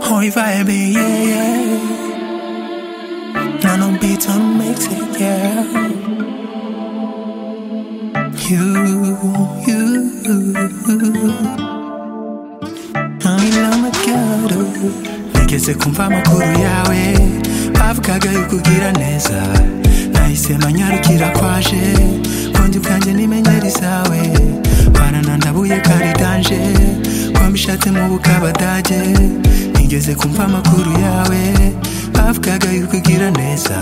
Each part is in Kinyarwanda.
Hoy vibe, yeah, yeah. Now no beat to mix it, yeah. You, you. Ngira amajyaro Nigeze kumva amakuru yawe Bavugaga yo kugira neza Nahise manyarukira kwaje Kundi bwanjye n'imenyeri zawe Barana ndabuye kari danje Kwa mishatse mu bukabadage Nigeze kumva amakuru yawe Bavugaga yo kugira neza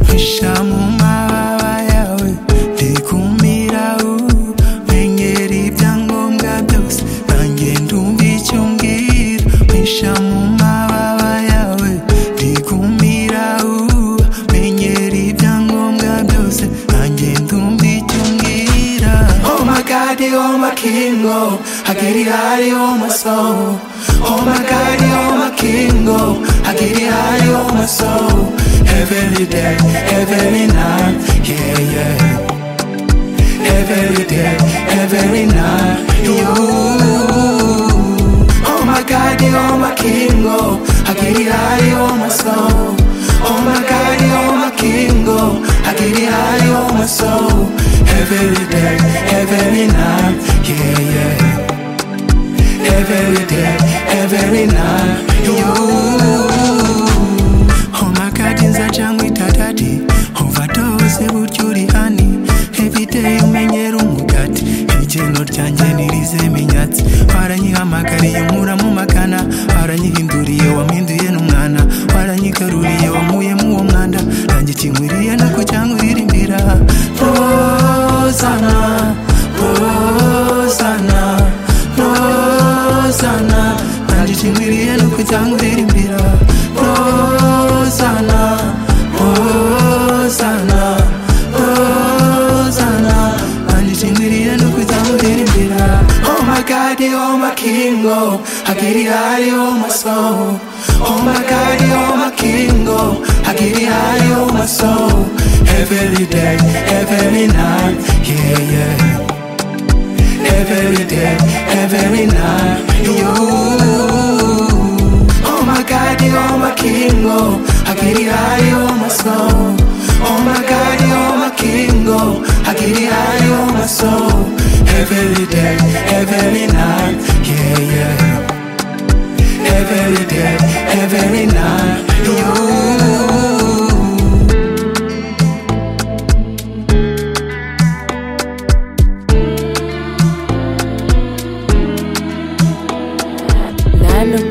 Mpisha mu mababa yawe Ndikumira ubu Menyera ibyangombwa byose Nanjye ndumva icyo umbwira Mpisha mu mababa yawe Ndikumira ubu Menyera ibyangombwa byose Nanjye ndumva icyo umbwira Oh my God, oh my King, oh Hageri hari oh my soul Oh my God, oh my King, oh Hageri hari oh my soul Every day, every night, yeah, yeah every day, every night. You, oh my God, you are my king, oh. I get it high, you are my soul. Oh my God, you are my king, oh. I get it high, you are my soul. Every day, every night, yeah, yeah. Every day, every night, you. omakati nzacamwita dadi ovadose buryo uri hani evideye umenyera umugati igeno ryanjye nirize iminyatsi waranyihamagariye umuramumagana waranyihinduriye wampinduye n'umwana waranyigaruriye wamuyemo uwo mwanda nanjye ikinkwiriye no kujyankwirimbira rozana rozana rozana nanjye ikinkwiriye no kujyankwirimbira rozana rozana rozana nanjye ikinkwiriye no kujyankwirimbira oh my god oh my king oh hagiri hari oh my soul oh my god oh my king oh hagiri hari oh my soul every day every night yeah yeah every day, every night. You, oh my God, you are my king, oh. I get it high, you are my soul. Oh my God, you are my king, oh. I get it high, you are my soul. Every day, every night, yeah, yeah. Every day, every night. You. nta n'umwe